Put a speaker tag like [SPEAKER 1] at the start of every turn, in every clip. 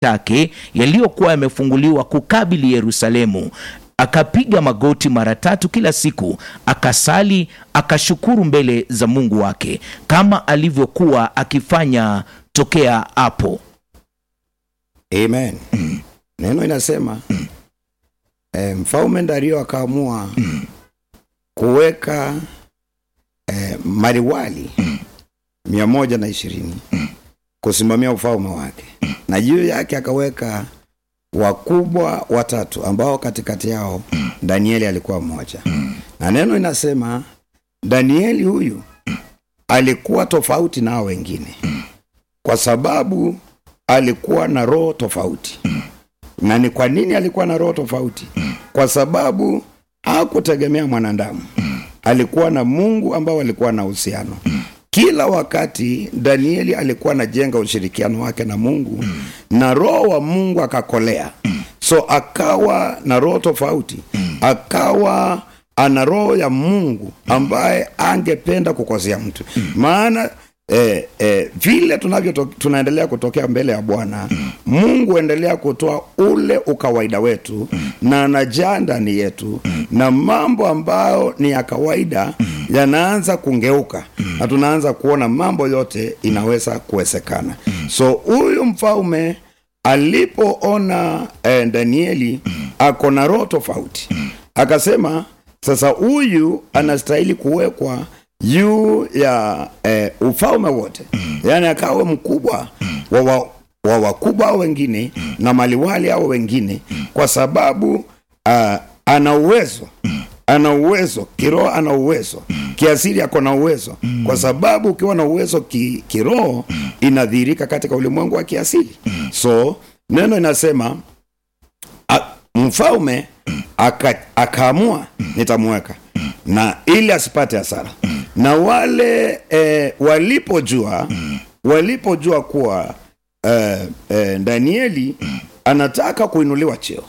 [SPEAKER 1] take yaliyokuwa yamefunguliwa kukabili Yerusalemu. Akapiga magoti mara tatu kila siku, akasali, akashukuru mbele za Mungu wake kama alivyokuwa akifanya tokea hapo.
[SPEAKER 2] Amen. Neno inasema eh, mfalme Dario akaamua kuweka eh, mariwali mia moja na ishirini kusimamia ufalme wake, na juu yake akaweka wakubwa watatu ambao katikati yao Danieli alikuwa mmoja, na neno inasema Danieli huyu alikuwa tofauti na hao wengine kwa sababu alikuwa na roho tofauti. Na ni kwa nini alikuwa na roho tofauti? Kwa sababu hakutegemea mwanadamu, alikuwa na Mungu ambao alikuwa na uhusiano kila wakati. Danieli alikuwa anajenga ushirikiano wake na Mungu na roho wa Mungu akakolea, so akawa na roho tofauti, akawa ana roho ya Mungu ambaye angependa kukosea mtu maana eh, eh, vile tunavyo tunaendelea kutokea mbele ya Bwana Mungu endelea kutoa ule ukawaida wetu na anajaa ndani yetu na mambo ambayo ni ya kawaida yanaanza kungeuka na tunaanza kuona mambo yote inaweza kuwezekana. So huyu mfalme alipoona eh, Danieli ako na roho tofauti, akasema sasa huyu anastahili kuwekwa juu ya eh, ufalme wote, yaani akawe mkubwa wa, wa, wa wakubwa hao wengine na maliwali hao wengine, kwa sababu uh, ana uwezo ana uwezo kiroho, ana uwezo kiasili, ako na uwezo kwa sababu ukiwa na uwezo ki, kiroho inadhihirika katika ulimwengu wa kiasili. So neno inasema a- mfalme aka- akaamua nitamweka na ili asipate hasara na wale eh, walipojua walipojua kuwa eh, eh, Danieli anataka kuinuliwa cheo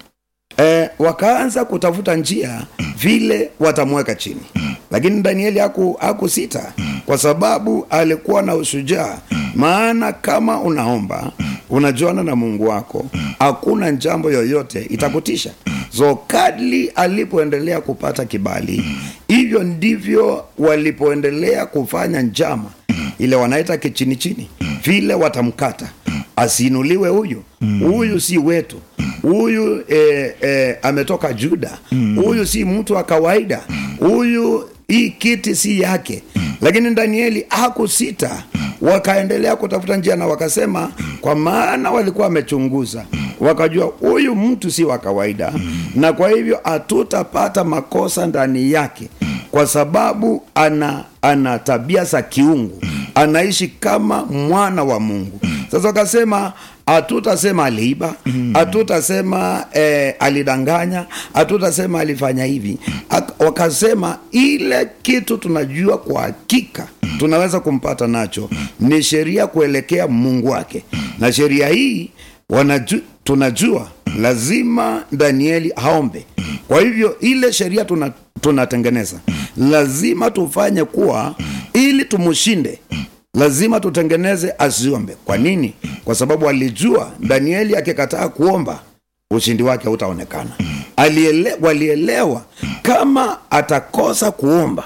[SPEAKER 2] eh, wakaanza kutafuta njia vile watamweka chini, lakini Danieli haku hakusita kwa sababu alikuwa na ushujaa. Maana kama unaomba unajuana na Mungu wako, hakuna jambo yoyote itakutisha. So kadli alipoendelea kupata kibali, hivyo ndivyo walipoendelea kufanya njama ile wanaita kichini chini, vile watamkata asiinuliwe huyu huyu si wetu huyu eh, eh, ametoka Juda huyu si mtu wa kawaida huyu hii kiti si yake lakini Danieli hakusita wakaendelea kutafuta njia na wakasema kwa maana walikuwa wamechunguza wakajua huyu mtu si wa kawaida na kwa hivyo hatutapata makosa ndani yake kwa sababu ana ana tabia za kiungu anaishi kama mwana wa Mungu sasa wakasema hatutasema aliiba hatutasema eh, alidanganya hatutasema alifanya hivi Ak- wakasema ile kitu tunajua kwa hakika tunaweza kumpata nacho ni sheria kuelekea mungu wake na sheria hii wanaju, tunajua lazima danieli aombe kwa hivyo ile sheria tuna, tunatengeneza lazima tufanye kuwa ili tumshinde lazima tutengeneze asiombe kwa nini kwa sababu alijua danieli akikataa kuomba ushindi wake hautaonekana Aliele, walielewa kama atakosa kuomba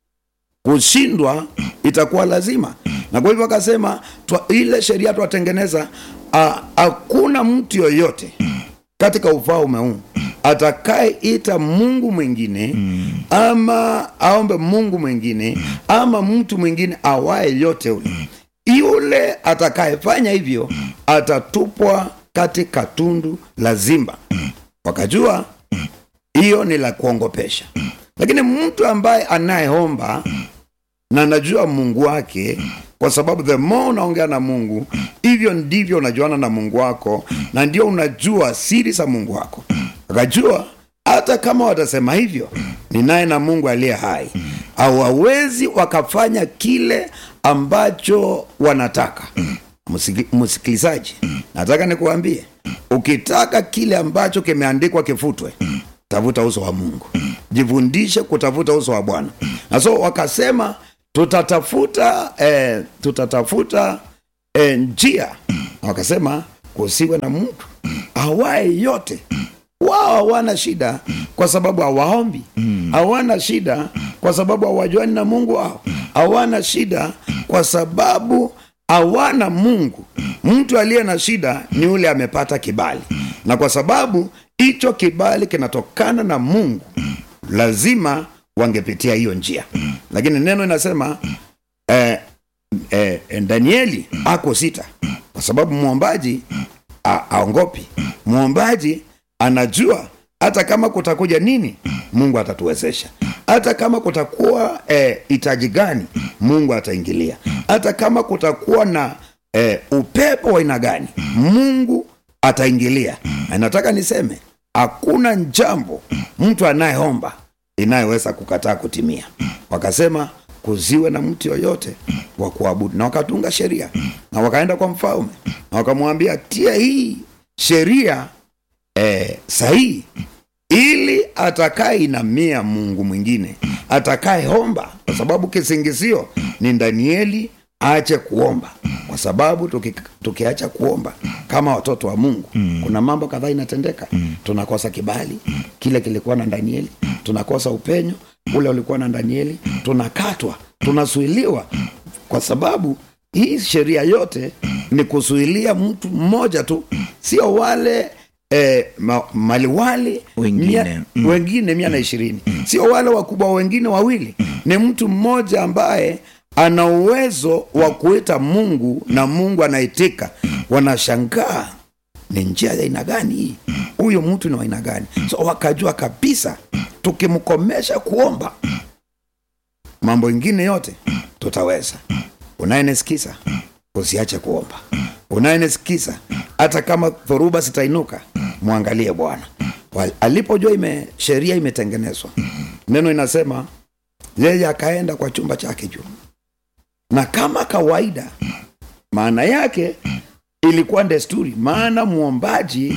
[SPEAKER 2] kushindwa itakuwa lazima na kwa hivyo akasema twa- ile sheria twatengeneza a- hakuna mtu yoyote katika ufalme huu atakayeita mungu mwingine ama aombe mungu mwingine ama mtu mwingine awaye yote ule yule atakayefanya hivyo atatupwa katika tundu la zimba wakajua hiyo ni la kuongopesha lakini mtu ambaye anayeomba na anajua mungu wake kwa sababu the more unaongea na mungu hivyo ndivyo unajuana na mungu wako na ndio unajua siri za mungu wako akajua hata kama watasema hivyo ni naye na mungu aliye hai hawawezi wakafanya kile ambacho wanataka Musiki- msikilizaji nataka nikuambie ukitaka kile ambacho kimeandikwa kifutwe tafuta uso wa mungu jifundishe kutafuta uso wa bwana na so wakasema tutatafuta eh, tutatafuta eh, njia wakasema kusiwe na mtu awaye yote wao hawana shida kwa sababu hawaombi hawana shida kwa sababu hawajuani na mungu wao hawana shida kwa sababu hawana mungu mtu aliye na shida ni yule amepata kibali na kwa sababu hicho kibali kinatokana na mungu lazima wangepitia hiyo njia lakini neno inasema eh, eh, danieli ako sita kwa sababu mwombaji a- aongopi mwombaji anajua hata kama kutakuja nini mungu atatuwezesha hata kama kutakuwa eh, hitaji gani mungu ataingilia hata kama kutakuwa na eh, upepo wa aina gani mungu ataingilia na nataka niseme hakuna jambo mtu anayeomba inayoweza kukataa kutimia wakasema kuziwe na mtu yoyote wa kuabudu na wakatunga sheria na wakaenda kwa mfalme na wakamwambia tia hii sheria eh, sahihi ili atakayeinamia mungu mwingine atakayeomba kwa sababu kisingizio ni danieli aache kuomba kwa sababu tuki, tukiacha kuomba kama watoto wa mungu kuna mambo kadhaa inatendeka tunakosa kibali kile kilikuwa na danieli tunakosa upenyo ule ulikuwa na danieli tunakatwa tunasuiliwa kwa sababu hii sheria yote ni kuzuilia mtu mmoja tu sio wale eh, ma, maliwali
[SPEAKER 1] Wengine,
[SPEAKER 2] mia,
[SPEAKER 1] mm.
[SPEAKER 2] wengine mia na ishirini sio wale wakubwa wengine wawili ni mtu mmoja ambaye ana uwezo wa kuita mungu na mungu anaitika wanashangaa ni njia ya aina gani hii huyu mtu ni wa aina gani so wakajua kabisa tukimkomesha kuomba mambo ingine yote tutaweza unayenisikiza usiache kuomba unayenisikiza hata kama dhoruba zitainuka mwangalie bwana Wa- alipojua ime sheria imetengenezwa neno inasema yeye akaenda kwa chumba chake juu na kama kawaida maana yake ilikuwa desturi maana mwombaji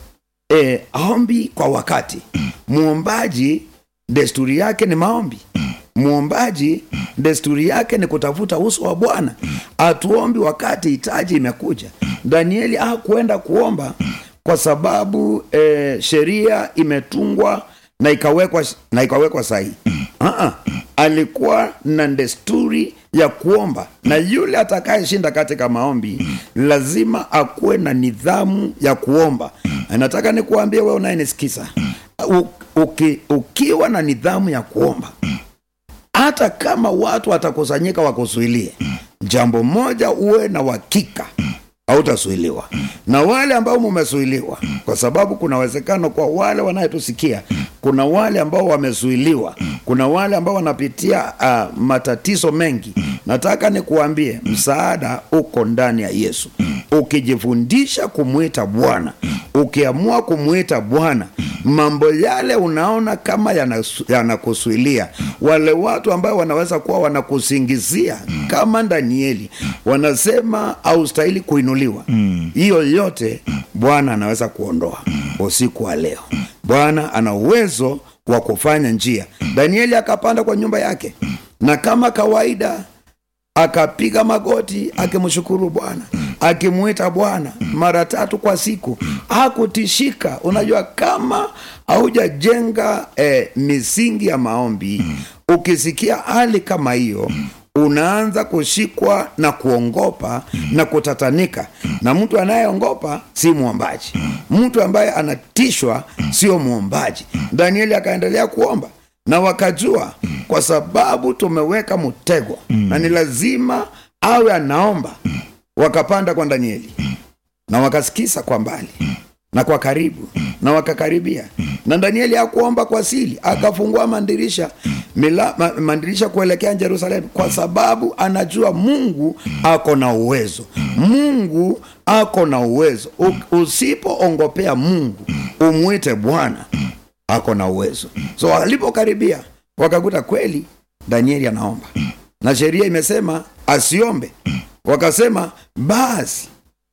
[SPEAKER 2] e, aombi kwa wakati mwombaji desturi yake ni maombi mwombaji desturi yake ni kutafuta uso wa bwana atuombi wakati hitaji imekuja danieli hakuenda kuomba kwa sababu e, sheria imetungwa na ikawekwa na ikawekwa sahihi uh-uh. alikuwa na desturi ya kuomba na yule atakayeshinda katika maombi lazima akuwe na nidhamu ya kuomba Na nataka nikuambie wewe unayenisikiza u- uki, ukiwa na nidhamu ya kuomba hata kama watu watakusanyika wakuzuilie jambo moja uwe na uhakika hautasuiliwa na wale ambao mumezuiliwa kwa sababu kuna uwezekano kwa wale wanayetusikia kuna wale ambao wamezuiliwa kuna wale ambao wanapitia uh, matatizo mengi nataka nikuambie msaada uko ndani ya yesu ukijifundisha kumwita bwana ukiamua kumwita bwana mambo yale unaona kama yanasu- yanakusuilia wale watu ambao wanaweza kuwa wanakusingizia kama danieli wanasema haustahili kuinuliwa hiyo yote bwana anaweza kuondoa usiku wa leo bwana ana uwezo wa kufanya njia danieli akapanda kwa nyumba yake na kama kawaida akapiga magoti akimshukuru bwana akimwita bwana mara tatu kwa siku hakutishika unajua kama haujajenga eh, misingi ya maombi ukisikia hali kama hiyo unaanza kushikwa na kuongopa na kutatanika na mtu anayeongopa si mwombaji mtu ambaye anatishwa sio mwombaji danieli akaendelea kuomba na wakajua kwa sababu tumeweka mtego na ni lazima awe anaomba wakapanda kwa danieli na wakasikiza kwa mbali na kwa karibu na wakakaribia na danieli hakuomba kwa sili akafungua mandirisha mila, ma, mandirisha kuelekea jerusalemu kwa sababu anajua mungu ako na uwezo mungu ako na uwezo U- usipoongopea mungu umwite bwana ako na uwezo so walipokaribia wakakuta kweli danieli anaomba na sheria imesema asiombe wakasema basi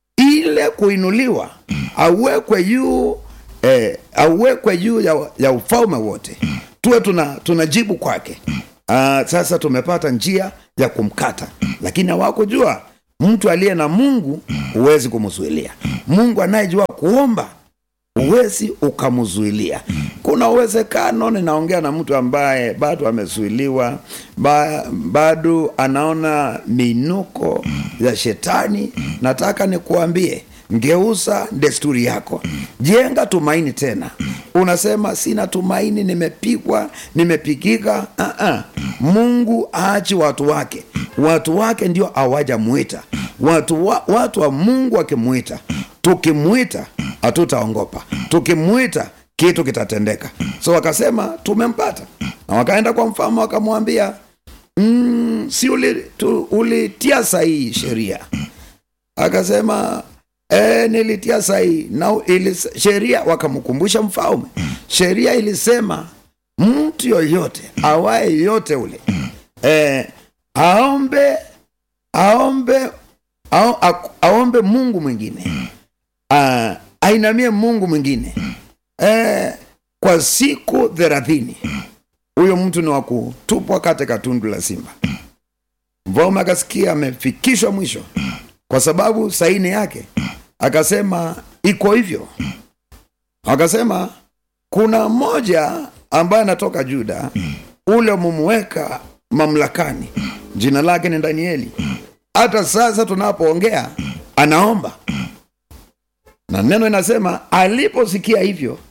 [SPEAKER 2] ile kuinuliwa awekwe juu eh, awekwe juu ya, ya ufalme wote tuwe tuna tunajibu kwake uh, sasa tumepata njia ya kumkata lakini hawakujua mtu aliye na mungu huwezi kumzuilia mungu anayejua kuomba huwezi ukamzuilia kuna uwezekano ninaongea na mtu ambaye bado amezuiliwa ba, bado anaona minuko ya shetani nataka nikuambie ngeuza desturi yako jenga tumaini tena unasema sina tumaini nimepigwa nimepigika uh-uh. mungu aachi watu wake watu wake ndio awajamwita watu wa, watu wa mungu wakimwita tukimwita hatutaongopa tukimwita kitu kitatendeka so wakasema tumempata na wakaenda kwa mfalme wakamwambia mm, si ulitia uli ulitia sahihi sheria akasema e, nilitia sahihi na ili, sheria wakamkumbusha mfalme sheria ilisema mtu yoyote awaye yote ule e, aombe aombe ao, a, aombe mungu mwingine a, ainamie mungu mwingine e, kwa siku thelathini huyo mtu ni wa kutupwa katika tundu la simba mfalme akasikia amefikishwa mwisho kwa sababu saini yake akasema iko hivyo akasema kuna mmoja ambaye anatoka juda ule mumweka mamlakani jina lake ni danieli hata sasa tunapoongea anaomba na neno inasema aliposikia hivyo